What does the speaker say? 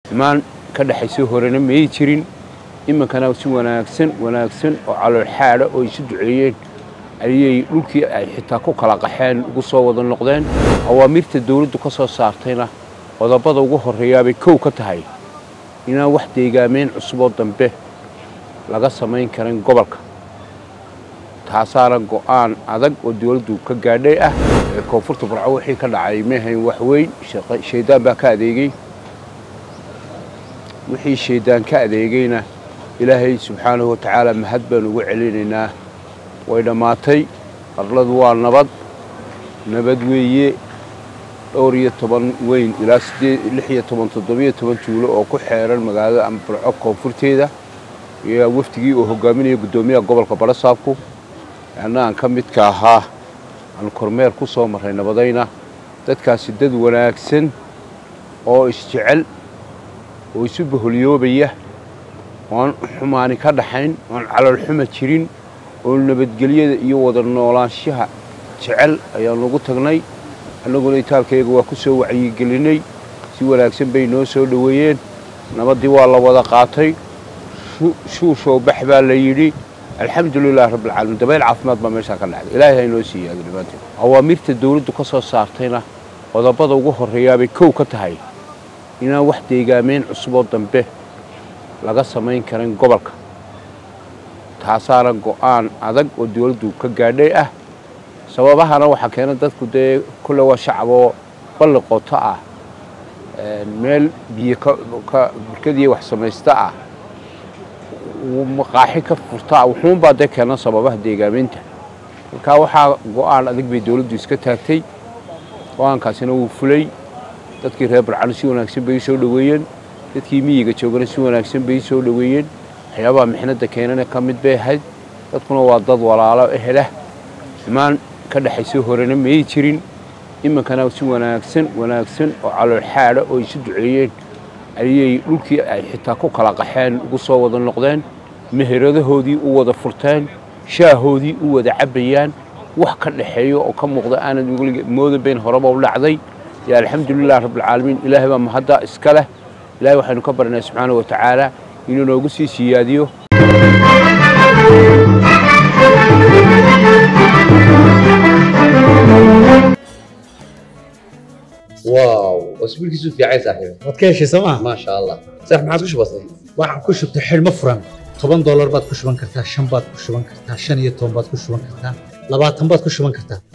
imaan ka dhexaysay horena may jirin iminkana si wanaagsan wanaagsan oo caloolxaadha oo isu duceeyeen ayay dhulkii ay xitaa ku kala qaxeen ugu soo wada noqdeen awaamirta dawladdu ka soo saartayna qodobada ugu horreeyaabay kow ka tahay inaan wax deegaameen cusuboo dambe laga samayn karin gobolka taasaana go'aan adag oo dawladdu ka gaadhay ah ee koonfurta burco wixii ka dhacay mehayn wax weyn shaydaan baa ka adeegay wixii shaydaan ka adeegayna ilaahay subxaanahu watacaala mahad baan ugu celinaynaa way dhammaatay qarladu waa nabad nabad weeye dhowr iyo toban weyn ilaa lix iyo toban toddobiyo toban juulo oo ku xeeran magaalada amburco koonfurteeda iyo wafdigii uu hogaaminaya guddoomiyaha gobolka barasaabku anna aan ka midka ahaa aan kormeer ku soo marray nabadayna dadkaasi dad wanaagsan oo isjecel oo isu baholyoobaya oan xumaani ka dhaxayn oan caloolxuma jirin oo nabadgelyada iyo wada noolaanshaha jecel ayaan ugu tagnay annaguna itaalkayaga waa ku soo wacyigelinay si wanaagsan bay noo soo dhoweeyeen nabaddii waa la wada qaatay shuushoo bax baa la yidhi alxamdulilahi rabbilcaalamiin dabayl caafimaad baa meeshaa ka dhacday ilaahay ha inoo siiya dhammaanteed awaamirta dawladdu ka soo saartayna qodobada ugu horreeyaabay kow ka tahay inaan wax deegaameen cusuboo dambe laga samayn karin gobolka taasaana go'aan adag oo dawladdu ka gaadhay ah sababahana waxaa keena dadku dee kulle waa shacaboo balli qoto ah meel biyo burkadiiyo wax samaysta ah maqaaxi ka furta ah wuxuunbaa dee keena sababaha deegaameynta markaa waxaa go'aan adag bay dawladdu iska taagtay go'aankaasina wuu fulay dadkii reer barcano si wanaagsan bay soo dhoweeyeen dadkii miyiga joogana si wanaagsan bay soo dhoweeyeen waxyaabaha mixnadda keenana ka mid bay ahayd dadkuna waa dad walaalo ehelah imaan ka dhexaysay horena may jirin iminkana si wanaagsan wanaagsan oo caloolxaadha oo isu duceeyeen ayay dhulkii ay xitaa ku kala qaxeen ugu soo wada noqdeen meheradahoodii u wada furteen shaahoodii u wada cabbayaan wax ka dhaxeeyo oo ka muuqda aanad moodan bayn horeba u dhacday yo alxamdulilah rabbilcaalamiin ilaahay baa mahadda iska leh ilahay waxaynu ka barnay subxaana wa tacaala inuu noogu sii siyaadiyo واو اسبوع كيسو في عايز صاحبي waad ka heshay sooma ما شاء الله صح ما عادش بسيط waxaan ku shubtay xidhmo furan toban doolar baad ku shuban kartaa shan baad ku shuban kartaa shan iyo toban baad ku shuban kartaa labaatan baad ku shuban kartaa